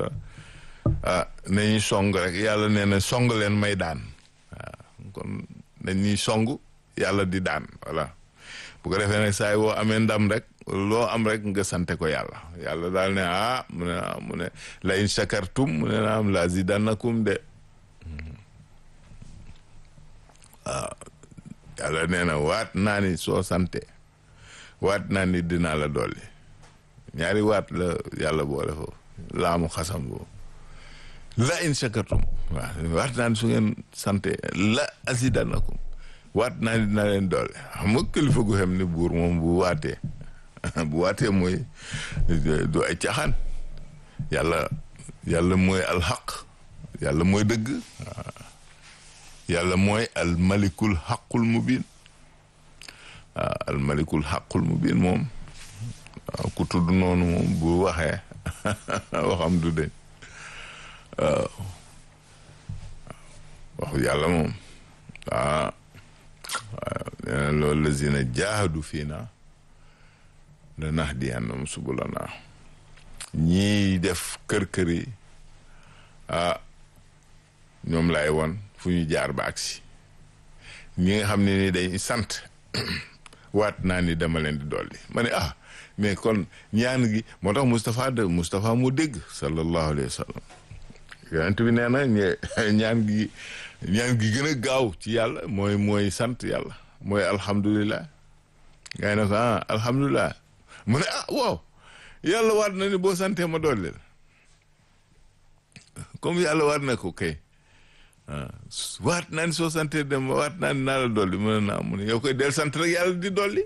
la ah nañuy song rek yàlla nee na song leen may daan waaw kon nañuy song yàlla di daan voilà bu ko defee nag saa yi boo amee ndam rek loo am rek nga sante ko yàlla yàlla daal ne ah mu ne mu ne la in shakartum mu ne na am la zidannakum de waaw yàlla nee na waat naa ni soo sante waat naa ni dinaa la dolli ñaari waat la yàlla boole foofu laamu xasam boobu la in shakartum waaw waat naa ni su ngeen sante la azidannakum waat naa ni dina leen doole xam nga kilifa gu xam ni buur moom bu waatee bu waatee mooy du ay caaxaan yàlla yàlla mooy alxaq yàlla mooy dëgg yàlla mooy almalikul xaqul mubin waaw almalikul xaqul mubin moom waaw ku tudd noonu moom bu waxee waxam du deñ waaw waxu yàlla moom waaw waaw nee na loolu lazina jaahadu fii na la nahdiyannahum subulana ñii def kër-kër yi ah ñoom lay woon fu ñu jaar ba agsi ñi nga xam ne ni day sant waat naa ni dama leen di dolli ma ne ah mais kon ñaan gi moo tax Moustapha de Moustapha moo dégg sallallahu alayhi wa sallam yonent bi nee na ñaan gi ñaan gi gën a gaaw ci yàlla mooy mooy sant yàlla mooy alhamdulilah ngay ne ko ah alhamdulilah mu ne ah waaw yàlla waat na ni boo santee ma dolli la comme yàlla waat na ko kay waat naa ni soo santee dem waat naa ni naa la dolli mu ne naa mu ne yow koy del sant rek yàlla di dolli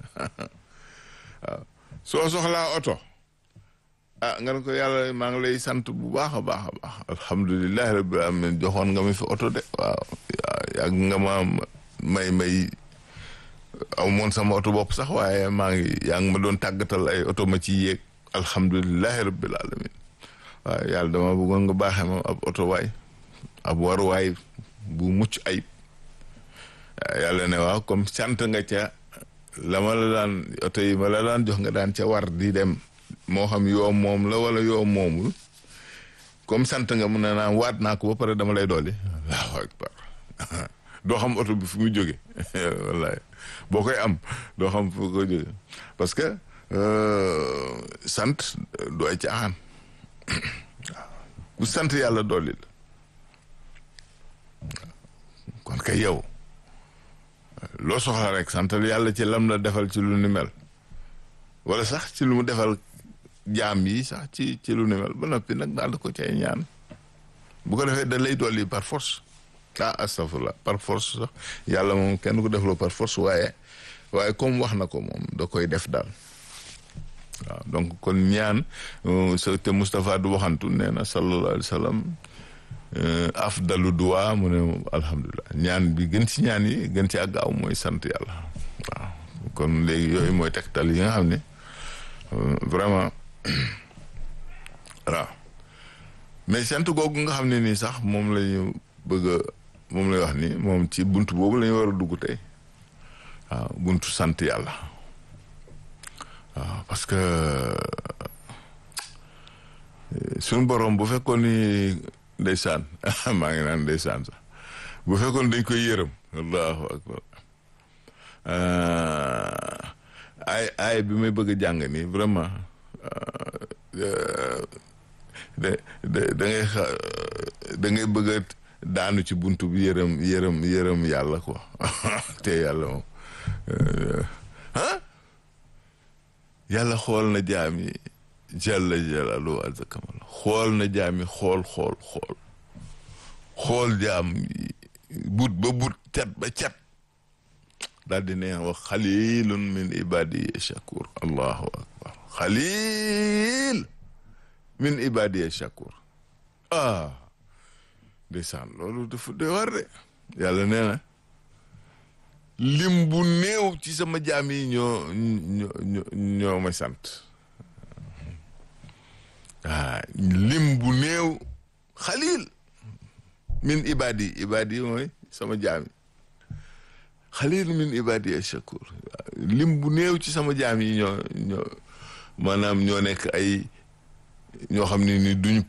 waaw soo soxlaa oto ah nga ne ko yàlla maa ngi lay sant bu baax a baax a baax alhamdulilahi rabbil alamin joxoon nga ma fi oto de waaw yàgg nga ma may may aw moon sama oto bopp sax waaye maa ngi yaa ngi ma doon tàggatal ay oto ma ci yéeg alhamdulilahi rabbil alamin waaw yàlla dama bëggoon nga baaxee ma ab oto waay ab waruwaay bu mucc ayib yàlla ne waaw comme sant nga ca la ma la daan oto yi ma la daan jox nga daan ca war di dem moo xam yoo moom la wala yoo moomul comme sant nga mun na naan waat naa ko ba pare dama lay dolli allahu akbar doo xam oto bi fu mu jóge wallahi boo koy am doo xam fu ko jóge parce que sant du ay caaxaan ku sant yàlla dolli la kon kay yow loo soxla rek santal yàlla ci lam la defal ci lu ni mel wala sax ci lu mu defal jaam yi sax ci ci lu ni mel ba noppi nag daal ko cay ñaan bu ko defee da lay dolli par force ah astafurlah par force sax yàlla moom kenn ko defloo par force waaye waaye comme wax na ko moom da koy def daal waaw donc kon ñaan sa te Moustapha du waxantu nee na sallallahu alayhi wa sallam afdalu duwa mu ne alhamdulilah ñaan bi gën ci ñaan yi gën ci àggaaw mooy sant yàlla waaw kon léegi yooyu mooy tegtal yi nga xam ne vraiment waaw mais sant googu nga xam ne nii sax moom la ñu bëgg a moom lay wax ni moom ci buntu boobu la ñu war a dugg tey waaw buntu sant yàlla waaw parce que suñu borom bu fekkoon ni ndeysaan maa ngi naan ndeysaan sax bu fekkoon dañ koy yërëm allahu akbar ay ay bi may bëgg a jàng nii vraiment da da da ngay xa da ngay bëgg a daanu ci buntu bi yërëm yërëm yërëm yàlla quoi te yàlla moom ah yàlla xool na jaam yi jalla jalalu azza kamal xool na jaam yi xool xool xool xool jaam yi but ba but cat ba cat daal di ne wax xalilun min ibadiya shakur allahu akbar xalil min ibadiya shakur ah ndeysaan loolu dafa doy war de yàlla nee na lim bu néew ci sama jaam yi ñoo ñoo ñoo ma sant ah lim bu néew xalil min ibadi ibadi mooy sama jaam yi xalil min ibadi shakur lim bu néew ci sama jaam yi ñoo ñoo maanaam ñoo nekk ay ñoo xam ne ni duñu